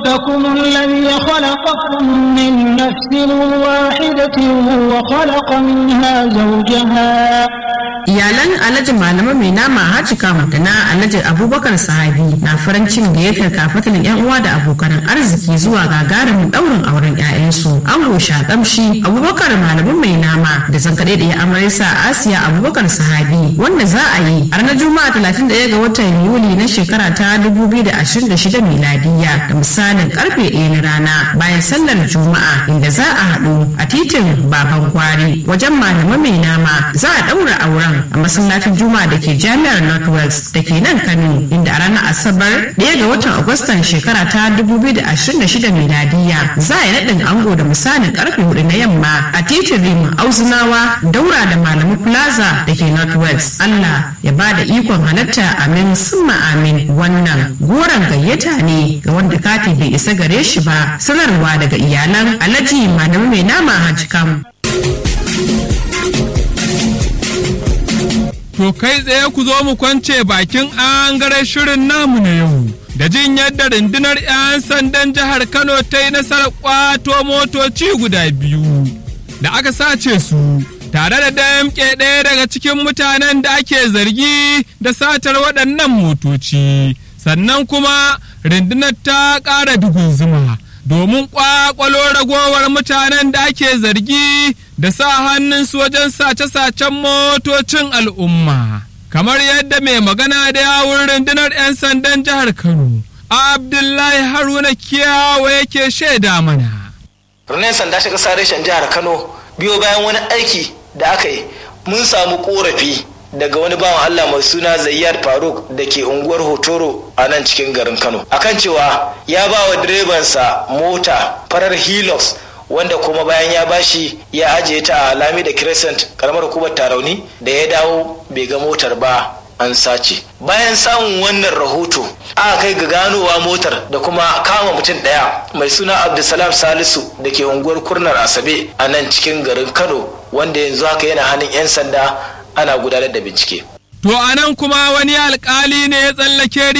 ربكم الذي خلقكم من نفس واحدة وخلق منها زوجها iyalan alhaji malama mai nama haji kam da na alhaji abubakar sahabi na farin cikin gayyatar kafatan yan uwa da abokan arziki zuwa gagarumin daurin auren 'ya'yansu ango shakamshi abubakar malamin mai nama da zankaɗe da ya amarisa asiya abubakar sahabi wanda za a yi a ranar juma'a 31 ga watan yuli na shekara ta 2026 miladiya da misalin karfe 1 na rana bayan sallar juma'a inda za a haɗu a titin baban kwari wajen malama mai nama za a ɗaura auren a masallacin juma'a da ke jami'ar northwest da ke nan kano inda a ranar asabar ɗaya ga watan agustan shekara ta 2026 miladiya za a yi naɗin ango da misalin karfe hudu na yamma a titin rimin auzunawa daura da malamu plaza da ke northwest allah ya ba da ikon halatta amin summa amin wannan goron gayyata ne ga wanda kati bai isa gare shi ba sanarwa daga iyalan alhaji malamu mai nama hajji kam To kai tsaye ku zo mu kwance bakin angaren shirin namu na yau. Da jin yadda rundunar 'yan sandan jihar Kano ta yi nasarar kwato motoci guda biyu da aka sace su tare da damƙe ɗaya daga cikin mutanen da ake zargi da satar waɗannan motoci. Sannan kuma rundunar ta ƙara dugun zuma domin ƙwaƙwalo ragowar mutanen da ake zargi da sa hannunsu wajen sace-sacen motocin al'umma. Kamar yadda mai magana da yawun rundunar 'yan sandan jihar Kano, Abdullahi Haruna Kiyawa yake shaida mana. Rundunar sanda shi ƙasa reshen jihar Kano biyo bayan wani aiki da aka yi mun samu ƙorafi daga wani bawan Allah mai suna Zayyar Faruk da ke unguwar Hotoro a nan cikin garin Kano. Akan cewa ya ba wa direbansa mota farar Hilux wanda kuma bayan ya bashi ya ajiye ta a lami da crescent karamar hukumar tarauni da ya dawo bai ga motar ba an sace bayan samun wannan rahoto aka kai ga ganowa motar da kuma kama mutum ɗaya mai suna abdulsalam salisu da ke unguwar kurnar asabe a nan cikin garin kano wanda yanzu haka yana hannun 'yan sanda ana gudanar da bincike To a nan kuma wani alkali ne ya tsallake